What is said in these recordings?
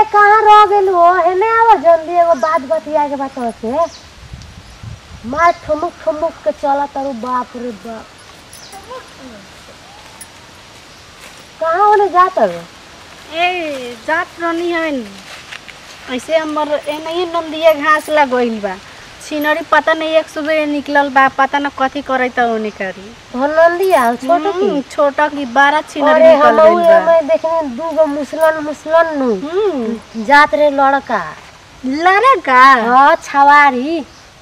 कहाँ रह गेल हो एने आवा जल्दी एगो बात बतिया के बता से मार ठुमुक ठुमुक के चला तारू बाप रे बाप कहाँ ओने जात रे ए जात रहनी है नी ऐसे हमर एनही नंदिया घास लगइल बा छिनरी पता नहीं एक सुबह निकलल बा पता न कथी करैत ओने करी तो नंदिया हो छोटो की हम्म, छोटा की बारह छिनरी अरे निकल हम गइल बा मैं देखने दू गो मुसलन मुसलन नु हम्म, जात रे लड़का लड़का हाँ छवारी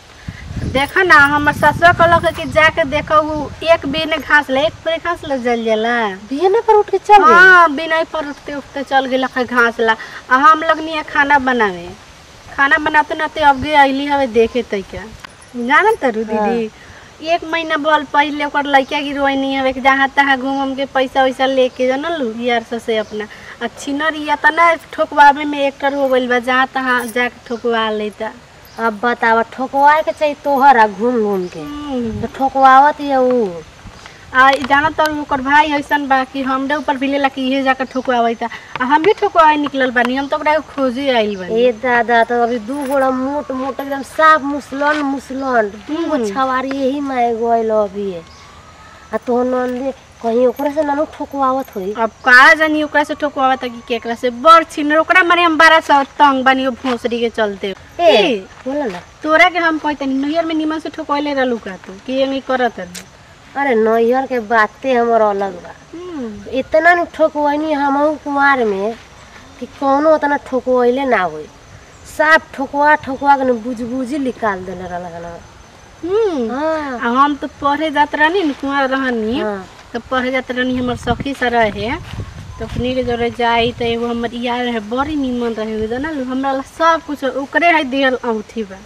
देखा ना हमर ससुर कहलक कि जाके देखो उ एक बिन घास ले एक पेड़ घास ले जल जाला बिहने पर उठ के चल गए हाँ बिना पर उठते उठते चल गेल घास ला आ हम लगनी है खाना बनावे खाना बनाते नाते अब गे अली हवे देखे तैका जानत तारू दीदी एक महीना बोल पहले ओकर लड़का गिरवाई नहीं हवे कि जहाँ तहाँ घूम घूम के पैसा वैसा लेके जानलू यार से से अपना आ छिनर या तना ठोकवावे में एक हो गइल बा जहाँ तहाँ जाके ठोकवा लेता अब बतावा ठोकवाए के चाहिए तोहर आ घूम घूम के तो ठोकवावत ये ऊ आ इ जाना तर ओकर भाई ऐसन बा कि हमरे ऊपर भी लेला कि इहे जाकर ठोकवावैता आ हम भी ठोकवाए निकलल बानी हम तो ओकरा के खोजे आइल बानी ए दादा तो अभी दू गोड़ा मोट मोट एकदम साफ मुसलन मुसलन दू गो छवारी यही माए गइल अभी आ तो नंदी कहीं ओकरा से नानू ठोकवावत होई अब का जानी ओकरा से ठोकवावता कि केकरा से बड़ छिनर ओकरा मारे हम बारह सौ तंग बानी ओ भोसड़ी के चलते ए ए, बोला ना तोरा के हम कहते नैहर में निमन से ठोकवाइले रहलू का तू कि एंगी करत रहलू अरे नैहर के बाते हमर अलग बा इतना न ठोकवैनी हमहू कुमार में कि कौनो उतना ठोकवैले ना होई साफ ठोकवा ठोकवा के न बुझबुझी निकाल देले रहल हम्म हाँ आ हम तो पढ़े जात रहनी न कुआं रहनी हाँ तो पढ़े जात रहनी हमर सखी से रहे तो अपनी के जरे जाई तो एगो हमर यार रहे बड़ी निमन रहे जानल हमरा ला सब कुछ ओकरे है दिहल औठी बा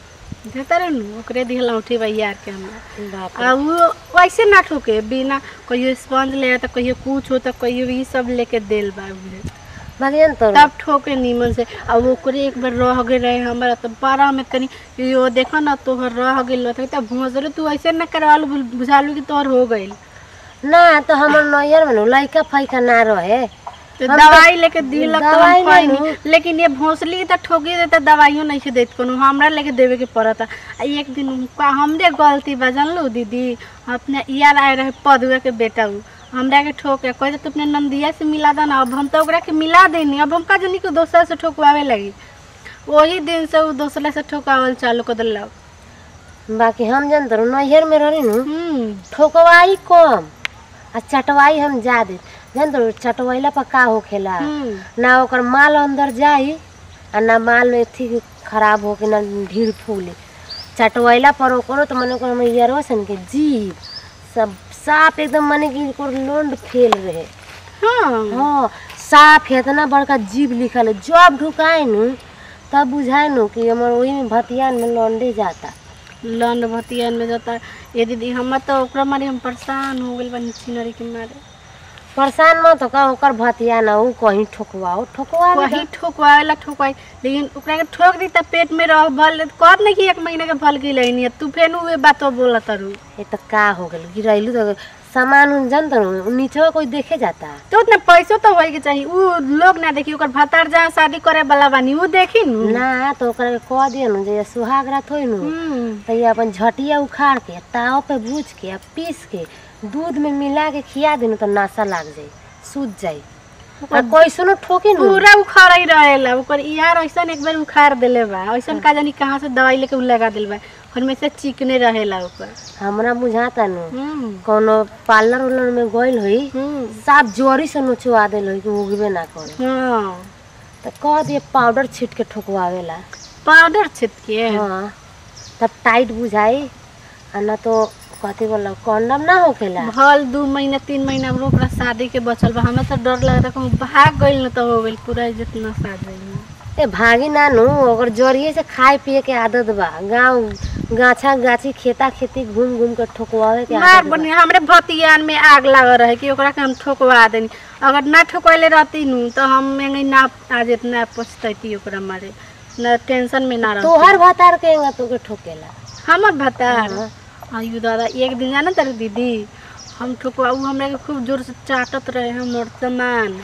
देता रहे नु ओकरे दिहल औठी बा यार के हमरा बाप आ वो वैसे ना ठोके बिना कहियो स्पंज ले तो कहियो कुछ हो तो कहियो ई सब लेके देल बा उहे। भागियन तो तब ठोके नीमन से आ ओकरे एक बार रह गए रहे हमारा तो बारह में तनी यो देखो ना तोहर रह गइल रहे तो भोसरे तू ऐसे ना करवालू बुझ- बुझालू कि तोहर हो गइल ना तो हमर नैहर में न लइका फैका ना रहे तो दवाई लेके दिलक तो दवाई हम नहीं खइनी लेकिन ये भोसली तो ठोकी देता दवाइयो नहीं से देत कोनो हमरा लेके देवे के पड़ता आ एक दिन उनका हमरे गलती बा जानलू दीदी अपने यार आए रहे पदुआ के बेटा उ हमरा के ठोक के कहते तू अपने नंदिया से मिला दे ना अब हम तो ओकरा के मिला देनी अब हम का जानी कि दोसर से ठोकवावे लगी वही दिन से उ दोसरा से ठोकावल चालू कर दिलक बाकी हम जानत रहो नैहर में रही नु हम्म ठोकवाई कम आ चटवाई हम ज्यादा जानत रहो चटवैला पर का होखेला हम्म ना ओकर माल अंदर जाई आ ना माल में थी खराब होके ना ढीर फूली चटवैला पर ओकरो तो मने ओकर मैयरवा सन के जीव सब साफ एकदम मने कि ओकर लोंड फेल रहे हाँ हाँ साफ इतना बड़का जीव लिखल है जब ढुकाए नु तब बुझाए नु कि हमर वही में भतियान में लौंडे जाता लंड भतियन में जाता ये दीदी हम तो ओकरा मारे हम परेशान हो गइल बानी छिनरी के मारे परेशान मत का ओकर भतिया ना ऊ कहीं ठोकवाओ ठोकवा दे। वही ठोकवाएला ठोकवाई लेकिन ओकरा के ठोक दी त पेट में रह भल कहत नहीं कि एक महीने के फल की लेनी है तू फेन उहे बातो बोलत रू ये तो का हो गल गिरैलू तो सामान उन जानत रहो नीचे कोई देखे जाता तो उतने पैसो तो होए के चाहिए उ लोग ना देखी ओकर भतार जहाँ शादी करे वाला बानी उ देखी नु ना तो ओकरा के कह दिया नु जे सुहाग रात होई नु हम्म, तो ये अपन झटिया उखाड़ के ताव पे भूज के आ पीस के दूध में मिला के खिया देनु तो नशा लाग जाई सूझ जाई आ कैसनो ठोकी नु पूरा उखाड़ ही रहेला ओकर यार ऐसन एक बार उखाड़ देले बा ऐसन का जानी कहाँ से दवाई लेके उ लगा दिल बा और में से चिकने रहेला ओकर हमरा बुझाता नु हम्म, कोनो पार्लर उलर में गइल होई हम्म, साफ जोरी से नोचवा देल होई कि उगबे ना करे हाँ तो कह दिए पाउडर छीट के ठोकवावेला पाउडर छिट के हाँ तब टाइट बुझाई आ ना तो कथी बोला कंडम ना होखेला भल दू महीना तीन महीना में ओकरा शादी के बचल बा हमें तो डर लगता कहूँ भाग गइल न तो हो गइल पूरा इज्जत न साथ गइल ए भागी ना नु ओकर जरिए से खाए पिए के आदत बा गाँव गाछा गाछी खेता खेती घूम घूम के ठोकवावे के मार आदत बा बनी हमरे भतियान में आग लागल रहे कि ओकरा के हम ठोकवा देनी अगर ना ठोकवले रहती नु तो हम में ना आज इतना पछतैती ओकरा मारे न टेंशन में ना रहती तोहर भतार के एंगा तोके ठोकेला हमर भतार हाँ। आयु दादा एक दिन जाना तारे दीदी हम ठोकवा उ हमरा के खूब जोर से चाटत रहे हमर सामान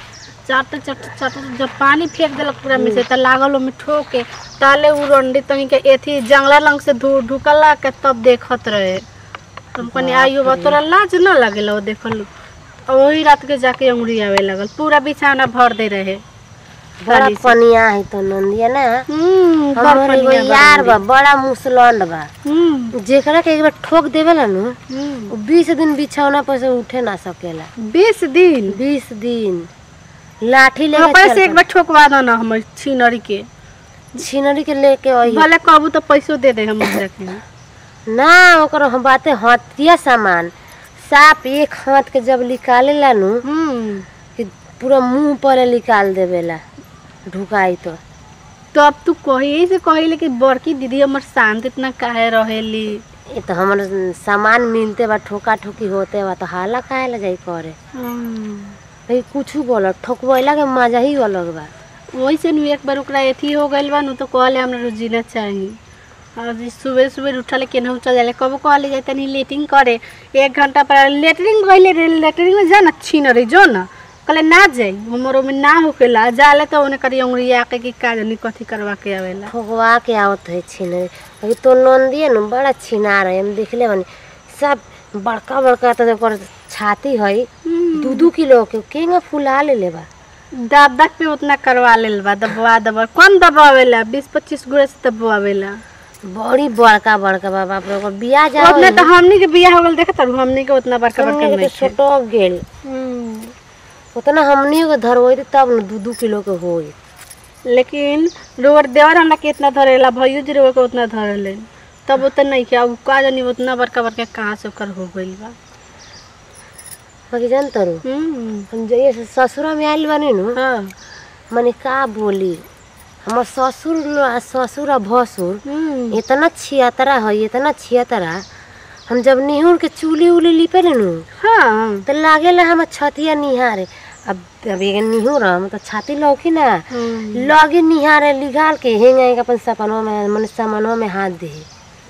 चाट चाट चाट जब पानी फेंक देलक पूरा में से त लागल ओमे ठोके ताले उ रंडी तनी के एथी जंगला लंग से धू ढुकला के तब देखत रहे हम कहनी आइयो बा तोरा लाज न लागेला वो देखल और वही रात के जाके अंगुरी आवे लगल पूरा बिछाना भर दे रहे बड़ा बारिश। पनिया है तो नंदिया ना हम्म बड़ हमर एगो पनिया बा यार अंगुरी। बा बड़ा मुसलंड बा हम्म जेकरा के एक बार ठोक देवेला नु हम्म। उ बीस दिन बिछौना पर से उठे ना सकेला बीस दिन बीस दिन लाठी हाँ, लेके पैसे एक चल बार ठोकवा दो ना हमर छिनरी के छिनरी के लेके आई भले कहबू तो पैसो दे दे हम के ना ओकर हम बाते हथिया सामान साप एक हाथ के जब निकालेला नु हम्म कि पूरा मुंह पर निकाल देवेला ढुकाई तो तो अब तू कही से कही कि बड़की दीदी हमर शांत इतना काहे रहेली ये तो हमर सामान मिलते बा ठोका ठोकी होते बा तो हाला काहे ला जाई करे भाई कुछ बोल ठोकवैला के मजा ही अलग बा वैसे नु एक बार ओकरा एथी हो गइल बा नु तो कहले हमरा रोजीना चाहिए और जी सुबह सुबह उठले केनहू चल जाले कबो कहले जाए तनी लेटिंग करे एक घंटा पर लेटरिंग गइले रे लेटरिंग में जा ना छीन रे जो ना कहले ना जाई हमरो में ना होकेला जाले तो ओने करी अंगुरी आके की का जानी कथी करवा के आवेला ठोकवा के आवत है छीने अभी तो नंदिए नु बड़ा छिना रहे हम देखले बनी सब बड़का बड़का तो ओकर छाती है दू दू किलो के केंगा फुला ले बा दाब दाब पे उतना करवा लेल बा दबवा दबा कौन दबावेला बीस पच्चीस गोरे से दबवावेला बड़ी बड़का बड़का बा बाप रे ओकर बियाह जा उतना तो हमनी के बियाह हो गल देखत रहू हमनी के उतना बड़का बड़का हमनी के नहीं तो छोटो गेल उतना हमनी के धरवई तब न दू दू किलो के होई लेकिन रोवर देवर हमरा के इतना धरेला भैयो जी रोवर के उतना धरेले तब उतना नहीं किया का जानी उतना बड़का बड़का कहाँ से ओकर हो गइल बा बाकी जान तरू हम्म, हम जइए से ससुरा में आइल बानी नु हाँ मने का बोली हमर ससुर लो- आ ससुर आ भसुर हम्म, इतना छियातरा है इतना छियातरा हम जब निहुर के चूली उली लिपे नु हाँ तो लागेला हमर छतिया निहारे अब अब ये निहुर हम तो छाती लौकी ना हम्म, लगे निहारे लिघाल के हेंग आएगा अपन सपनों में मन सामानों में हाथ दे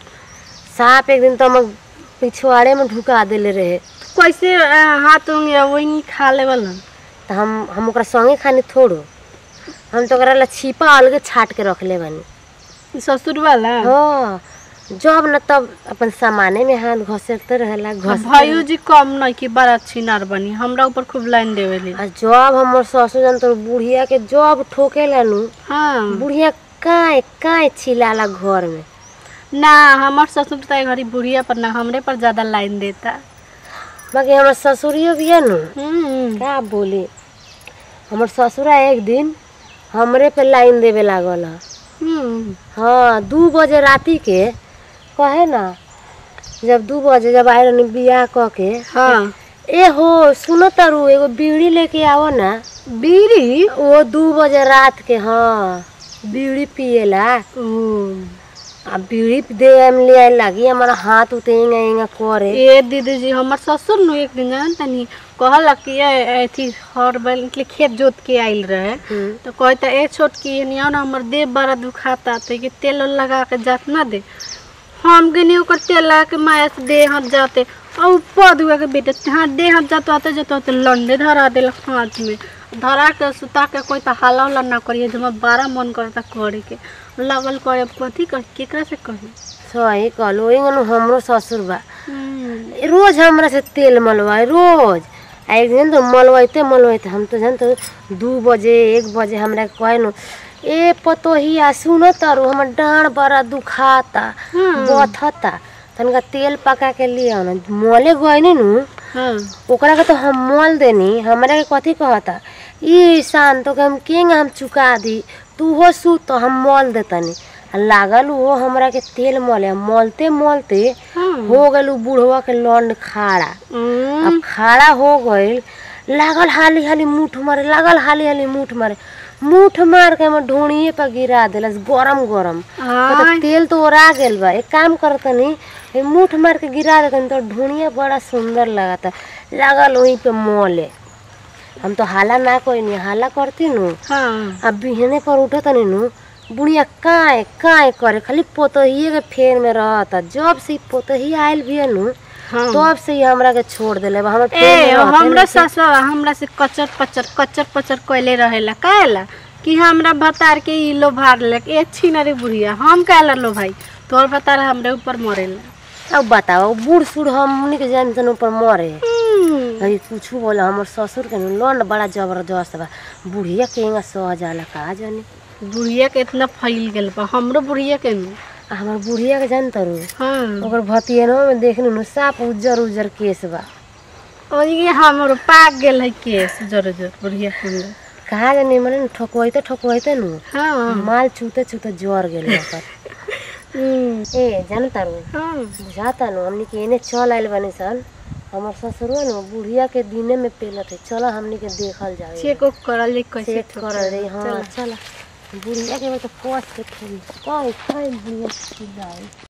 सांप एक दिन तो हम पिछवाड़े में ढुका देले रहे कैसे अ, हाथ होंगे वही खा लेवल तो हम हम ओकरा संगे खानी थोड़ो हम तो ओकरा ला छिपा अलगे छाट के रखले बानी ससुर वाला हाँ जब न तब अपन सामाने में हाथ घसेरते रहेला घस भाइयो जी कम नहीं कि बड़ा अच्छी नार बनी हमरा ऊपर खूब लाइन देवेली आ जब हमर ससुर जन तो बुढ़िया के जब ठोकेला नु हाँ बुढ़िया काहे काहे चिल्लाला घर में ना हमार ससुर तो घड़ी बुढ़िया पर ना हमरे पर ज्यादा लाइन देता बाकी हमर ससुरियो भी है नु हम्म, का बोली हमर ससुरा एक दिन हमरे पे लाइन देवे लागल ह। हम्म, हाँ दू बजे राती के कहे ना जब दू बजे जब आए रहनी बियाह क के हाँ ए हो सुनो तारू एगो बीड़ी लेके आओ ना बीड़ी वो दू बजे रात के हाँ बीड़ी पिएला ओ, आ बीड़ी दे हम ले आए लगी हमारा हाथ उतेंगा एंगा करे ए दीदी जी हमार ससुर नु एक दिन जान तनी कहला कि ए अथी हर बैल के खेत जोत के आइल रहे हम्म, तो कहता ए छोटकी निया ना हमर देह बड़ा दुखाता तो के तेल उल लगा के जात ना दे हम गनी ओकर तेल लगा के माया से देह हाथ जाते और पद हुआ के बेटे हाथ देह हाथ जाते आते जाते आते लंडे धरा दिल हाथ में धरा के सुता के कोई तो हाला उला ना करिए जो बारह मन करता करे के लगल करे अब कथी कर केकरा से कही सही कहलो एंगन हमरो ससुर बा रोज हमरा से तेल मलवाए रोज आ एक दिन तो मलवाइते मलवाइते हम तो जानते दू बजे एक बजे हमरा के कहे नु ए पतोहिया सुनो तारू हमर डाँड़ बड़ा दुखाता बथता तनिका तेल पका के लिया ना मले गए नु हाँ ओकरा के तो हम मोल देनी हमरा के कथी कहता ई शान तो के हम केंग हम चुका दी तू हो सू तो हम मोल देतनी आ लागल वो हमरा के तेल मोले मोलते मोलते हाँ हो गल उ बुढ़वा के लौंड खाड़ा हम्म, अब खाड़ा हो गइल लागल हाली हाली मुठ मारे लागल हाली हाली मुठ मारे मुठ मार के हमर ढोणिए पर गिरा देलस गरम गरम हाँ तो तेल तो ओरा गेल बा एक काम करतनी ए मुठ मार के गिरा देतनी तो ढूंढिया बड़ा सुंदर लगता लागल वहीं पे मोले हम तो हाला ना कोई नहीं हाला करती नु हाँ अब बिहने पर उठतनी नु बुढ़िया काए काए करे खाली पोतहिए के फेर में रहता जब से ई पोतही आयल भी नु हाँ। तो अब से ही हमरा के छोड़ देले बा हमर ए पेट में रहते हमरा नहीं से- ससुर हमरा से कचर पचर कचर पचर कैले रहेला काहेला कि हमरा भतार के ई लो भार ले ए छिनरी बुढ़िया हम काहेला लो भाई तोर भतार हमरे ऊपर मरेला अब बताओ बूढ़ सूढ़ हमनी के जान तन ऊपर मरे हम्म, अरे कुछ बोला हमर ससुर के लोन बड़ा जबरदस्त बा बुढ़िया के हिंगा सह जाला का जानी बुढ़िया के इतना फैल गेल बा हमरो बुढ़िया के नु आ हमर बुढ़िया के जान तरू हाँ ओकर भतियनवा में देखनी नु साफ उज्जर उज्जर केस बा ओही हमरो पाक गेल है केस जर जर बुढ़िया के अंदर। कहा जानी मने ठोकवाइते ठोकवाइते नु हाँ माल छूते छूते जर गेल ओकर हम्म, ए जान तारू हाँ बुझाता नु हमनी के एने चल आइल बनी सन हमर ससुरवा नु बुढ़िया के दिने में पेलत है चलो हमनी के देखल जाए चेक उक करल जाई कैसे चेक ठोके। कर रही हाँ चला। चला बुढ़िया के तो पोस के खेली कोई कोई बुढ़िया की जाए